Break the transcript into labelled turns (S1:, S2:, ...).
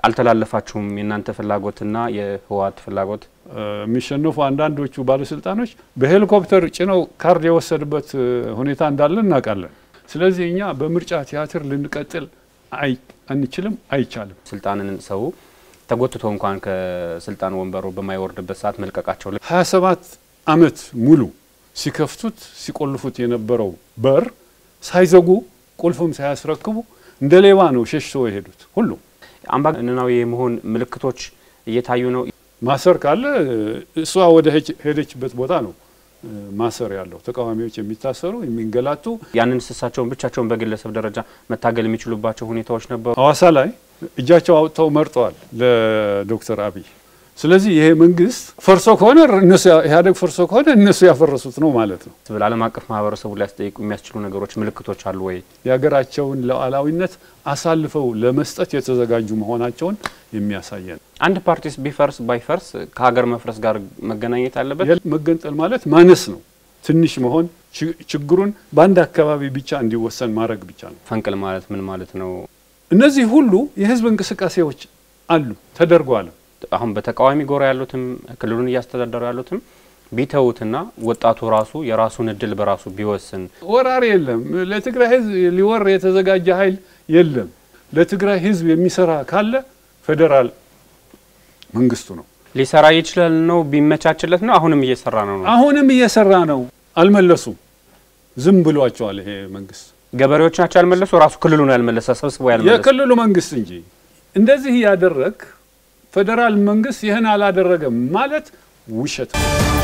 S1: አልተላለፋችሁም? የእናንተ ፍላጎትና የህወሓት ፍላጎት
S2: የሚሸነፉ አንዳንዶቹ ባለስልጣኖች በሄሊኮፕተር ጭነው ካርድ የወሰድበት ሁኔታ እንዳለ እናውቃለን። ስለዚህ እኛ በምርጫ ቲያትር ልንቀጥል አንችልም፣ አይቻልም።
S1: ስልጣንን ሰው ተጎትቶ እንኳን ከስልጣን ወንበሩ በማይወርድበት ሰዓት መልቀቃቸው
S2: 27 ዓመት ሙሉ ሲከፍቱት ሲቆልፉት የነበረው በር ሳይዘጉ ቁልፍም ሳያስረክቡ እንደ ሌባ ነው ሸሽቶ የሄዱት። ሁሉ
S1: አምባገነናዊ የመሆን ምልክቶች እየታዩ ነው።
S2: ማሰር ካለ እሷ ወደ ሄደችበት ቦታ ነው ማሰር ያለው። ተቃዋሚዎች የሚታሰሩ የሚንገላቱ፣
S1: ያንን እሳቸውን ብቻቸውን በግለሰብ ደረጃ መታገል የሚችሉባቸው ሁኔታዎች ነበሩ።
S2: ሐዋሳ ላይ እጃቸው አውጥተው መርጠዋል ለዶክተር አብይ። ስለዚህ ይሄ መንግስት ፈርሶ ከሆነ እነሱ ኢህአዴግ ፈርሶ ከሆነ እነሱ ያፈረሱት ነው ማለት ነው።
S1: ዓለም አቀፍ ማህበረሰቡ ሊያስጠይቁ የሚያስችሉ ነገሮች ምልክቶች አሉ ወይ?
S2: የሀገራቸውን ሉዓላዊነት አሳልፈው ለመስጠት የተዘጋጁ መሆናቸውን የሚያሳየን።
S1: አንድ ፓርቲስ ቢፈርስ ባይፈርስ ከሀገር መፍረስ ጋር መገናኘት አለበት።
S2: መገንጠል ማለት ማነስ ነው፣ ትንሽ መሆን፣ ችግሩን በአንድ አካባቢ ብቻ እንዲወሰን ማድረግ ብቻ ነው።
S1: ፈንቅል ማለት ምን ማለት ነው?
S2: እነዚህ ሁሉ የህዝብ እንቅስቃሴዎች አሉ ተደርጓል።
S1: አሁን በተቃዋሚ ጎራ ያሉትም ክልሉን እያስተዳደሩ ያሉትም ቢተውትና ወጣቱ ራሱ የራሱን እድል በራሱ ቢወስን።
S2: ወራሪ የለም። ለትግራይ ህዝብ ሊወር የተዘጋጀ ኃይል የለም። ለትግራይ ህዝብ የሚሰራ ካለ ፌዴራል መንግስቱ ነው
S1: ሊሰራ ይችላል ነው ቢመቻችለት ነው። አሁንም እየሰራ ነው ነው
S2: አሁንም እየሰራ ነው። አልመለሱም። ዝም ብሏቸዋል። ይሄ መንግስት
S1: ገበሬዎች ናቸው ያልመለሱ፣ ራሱ ክልሉ ነው ያልመለሰ፣ ሰብስቦ ያልመለሰ
S2: የክልሉ መንግስት እንጂ እንደዚህ ያደረግ ፌዴራል መንግስት ይህን አላደረገም ማለት ውሸት ነው።